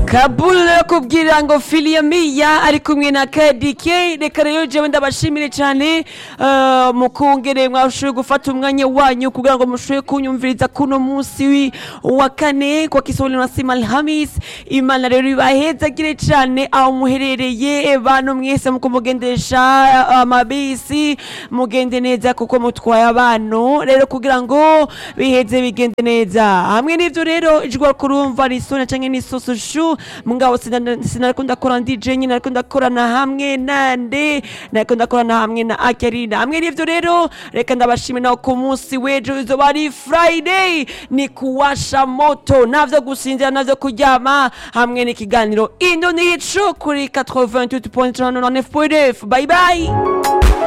kabula kubwira ngo filiya miya ari kumwe na kadike reka rero jewe ndabashimire cyane eh, mukungere mwashoboye gufata umwanya wanyu kugira ngo mushoboye kunyumviriza kuno munsi wi- wa kane kwa kiswahili nasema alhamis imana rero ibahezagire cyane aho muherereye bantu mwese muko mugendesha amabisi mugende neza kuko mutwaye abantu rero kugira ngo biheze bigende neza hamwe n'ivyo rero ijwi kurumva risona canke n'isoso shu mugabo sina- sinariko ndakora ndi je nyine nariko ndakorana hamwe nande nariko ndakorana hamwe na akarina hamwe n'ivyo rero reka ndabashime naho ku munsi w'ejo izoba ari friday ni kuwasha moto navyo gusinzira navyo kuryama hamwe n'ikiganiro indonico kuri 88.9 bye bye